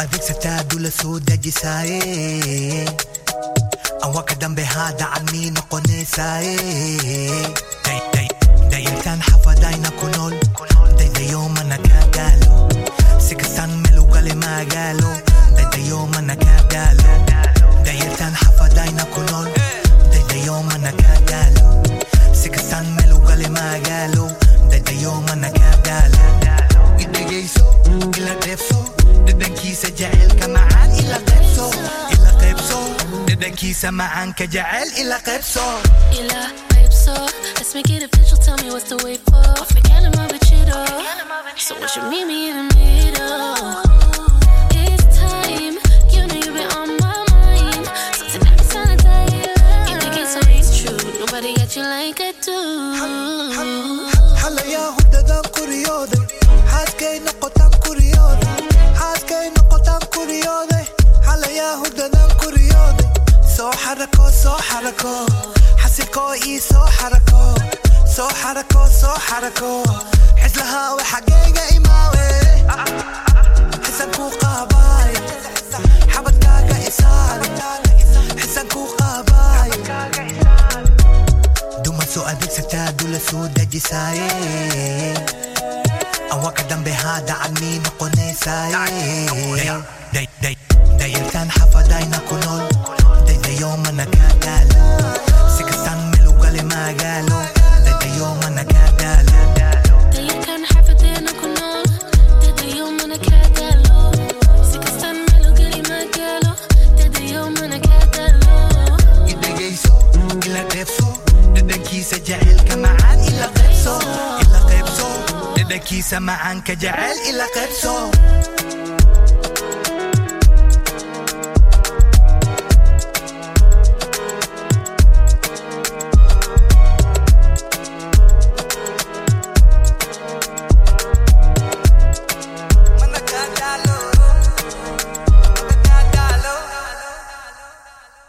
adeegsataa dula soo dejisaaye awaka dambe haa dacadmii noqonaysaaye dayartaan xafadayna ku nool daydayoomana kaa daalo si kastaan melugale magaalo daydayoomana kaa daalo dayartaan xafadayna ku nool daydayoomana kaa daalo si kastaan melugale magaalo daydayoomana kaa daalo idhegayso ila dheebso dhadhankiisa jaceylka macaan ila qaybso ila qaybso dhadhankiisa macaanka jaceyl ila qaybso Ila Calypso. Let's make it official. Tell me what's the wait for. Forget him over Chido. So what you meet me in the middle? It's time. You know you've been on my mind. So tonight it's time to tell you. You think it's always true. Nobody got you like I do. xalayaa hurdadaan kuriyooday xaaskay noqotaan kuriyooday xaaskay noqotaan kuriyooday xalayaa hurdadaan kuriyooday soo xarako soo xarako xasilkoo ii soo xarako soo xarako soo xarako xislahaawe xaggayga imaawe xisankuu qaabaay xabadkaaga isaari xisankuu qaabaay duma soo adeegsataa dula soo dejisaaye awaka dambe haa dacadmii noqonaysaaye dayartaan xafadayna ku nool daydayoomana kaa daalo si kastaan melugale magaalo daydayoomana kaa daalo Dayarkan xafadeena ku nool. Dadayo mana kaa daalo. Si kastaan meel u geli ma gaalo. Dadayo mana kaa daalo. idhegayso ila dheebso dhadhankiisa jaceylka macaan ila qaybso ila qaybso dhadhankiisa macaanka jaceyl ila qaybso